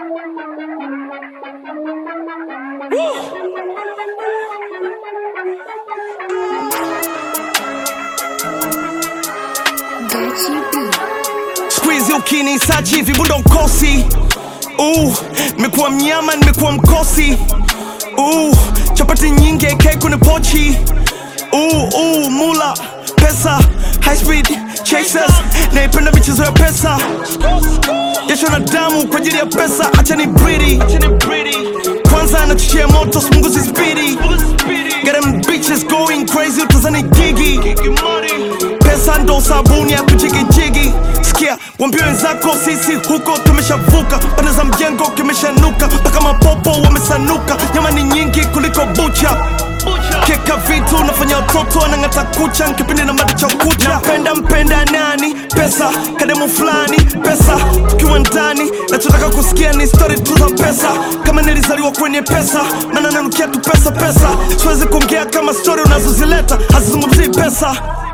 Squeeze ukinisachi hivi bundo ukosi uh, nimekuwa mnyama nimekuwa mkosi uh, chapati nyingi AK kwenye pochi uh, uh, mula pesa high speed chasers naipenda michezo ya pesa jasho na damu kwa ajili ya pesa acha ni bridi kwanza anachochea moto sipunguzi spidi Get them bitches going crazy utazani gigi pesa ndo sabuni ya kujigijigi sikia wambia wenzako sisi huko tumeshavuka pande za mjengo kimeshanuka mpaka mapopo wamesanuka nyama ni nyingi kuliko bucha keka vitu nafanya watoto anang'ata kucha nkipindi na mada cha ukucha napenda mpenda nani pesa kademu fulani pesa tukiwa ndani nachotaka kusikia ni stori tu za pesa kama nilizaliwa kwenye pesa maana nanukia tu pesa pesa siwezi kuongea kama stori unazozileta hazizungumzii pesa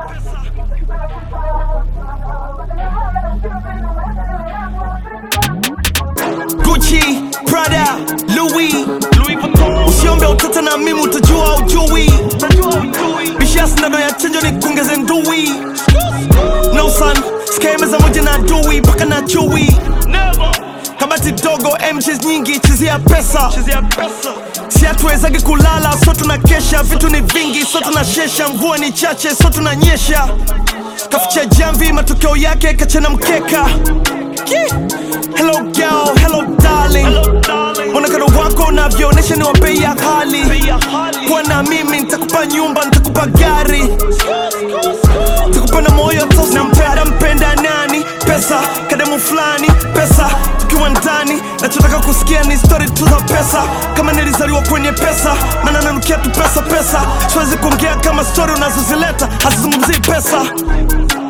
Gucci, Prada, Louis, Louis Vuitton. Usiombe utata na mimi utajua ujui. Bishia sindano ya chanjo ni kuongeze ndui. No son, sikae meza moja na adui mpaka na chui. Kabati dogo, MJs nyingi, chezea pesa. Si hatuwezagi kulala, so tunakesha. Vitu ni vingi, so tunashesha. Mvua ni chache, so tunanyesha. Kaficha jamvi, matokeo yake kachana mkeka. Yeah. Hello girl, hello darling. Mwonekano wako unavyoonyesha ni wa bei ya ghali. Kuwa na mimi nitakupa nyumba, nitakupa gari, nitakupa na moyo tosi. Nampenda mpenda nani? Pesa, kademu fulani, pesa tukiwa ndani. Nachotaka kusikia ni story tu za pesa, kama nilizaliwa kwenye pesa, maana nanukia tu pesa pesa. Siwezi kuongea kama story unazozileta hazizungumzii pesa.